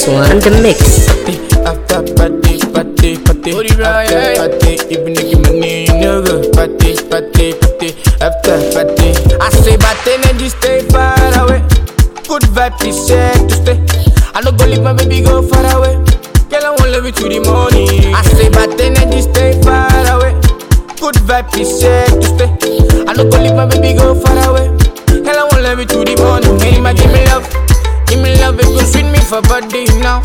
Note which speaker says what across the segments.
Speaker 1: X1 the mix.
Speaker 2: After party, party, party, after party, even if you money, you know go party, party, party, after party. I say, but energy stay far away. Good vibe is set to stay. I no go leave my baby go far away. Girl, I won't love you to the morning. I say, but energy stay far away. Good vibe is set to stay. I no go leave my baby go far away. Girl, I won't love you to the morning. Hey, my give me love, give me love, it go sweet me for body now.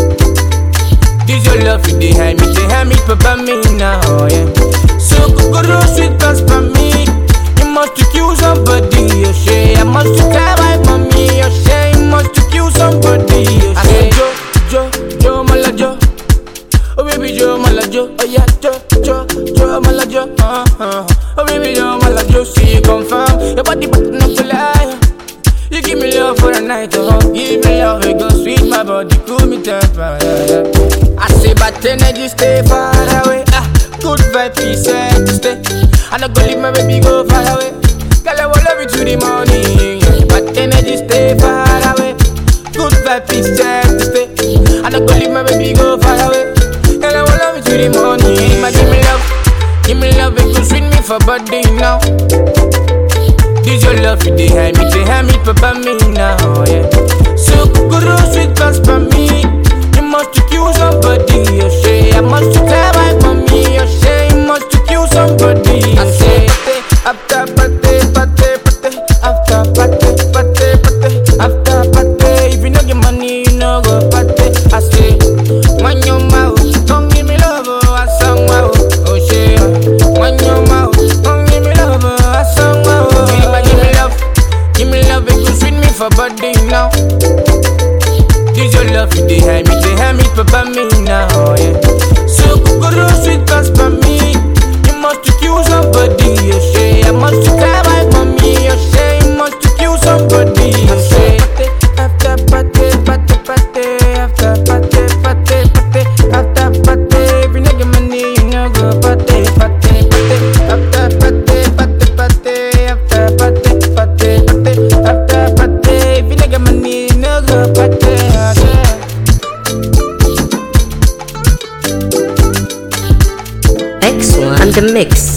Speaker 2: This your love, it dey hide me, dey hide me, papa me now, yeah. So kokoro sweet pass for me. You must to kill somebody, you say. I must to cry my mommy, you say. You must to kill somebody, you say. I say Jo, Jo, Jo, mala Jo. Oh baby Jo, mala Jo. Oh yeah, Jo, Jo, Jo, mala Jo. Uh huh. Oh baby Jo, mala Jo. See you confirm. Your body but not to lie. You give me love for the night, oh Give me love, it go sweet, my body cool me temper, yeah, yeah. I say, but energy stay far away, ah Good vibe, peace, and to stay I not go leave my baby go far away Girl, I will love you to the morning, yeah. But energy stay far away Good vibe, peace, and to stay I not go leave my baby go far away Girl, I will love you to the morning, but give me love Give me love, it go sweet me for body now this your love, you dey hide me, dey hide me, papa me now, yeah. So kukuru sweet pass for me. You must to kill somebody, you say. I must to cry my mommy, you say. You must to kill somebody, I say. After party, party, party, after party, party, party, after party. If you no get money, you no go party. I say, when your mouth, don't give me love, oh, I sang wow, oh shit. When your mouth, don't give me love, oh, I sang wow. Give me, give me love, give me love, it go sweet me for body now. This your love, you dey hide me, dey hide me, papa me now, yeah. So kukuru sweet pass for me. You must to kill somebody, you say. I must to cry my mommy, you say. You must to kill somebody, you say. After party, party, party, after party, party, party, after party. If you no get money, you no go party, party, party. After party, party, party, after party, party, party, after party. If you no get money, you no go party, party.
Speaker 1: X1 the mix.